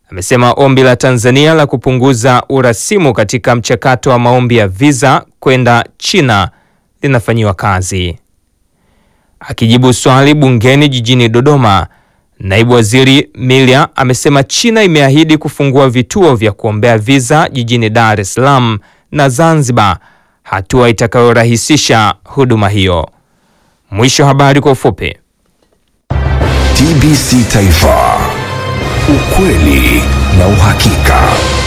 amesema ombi la Tanzania la kupunguza urasimu katika mchakato wa maombi ya visa kwenda China linafanyiwa kazi. Akijibu swali bungeni jijini Dodoma, naibu waziri Milia amesema China imeahidi kufungua vituo vya kuombea visa jijini Dar es Salaam na Zanzibar, hatua itakayorahisisha huduma hiyo. Mwisho habari kwa ufupi. TBC Taifa, ukweli na uhakika.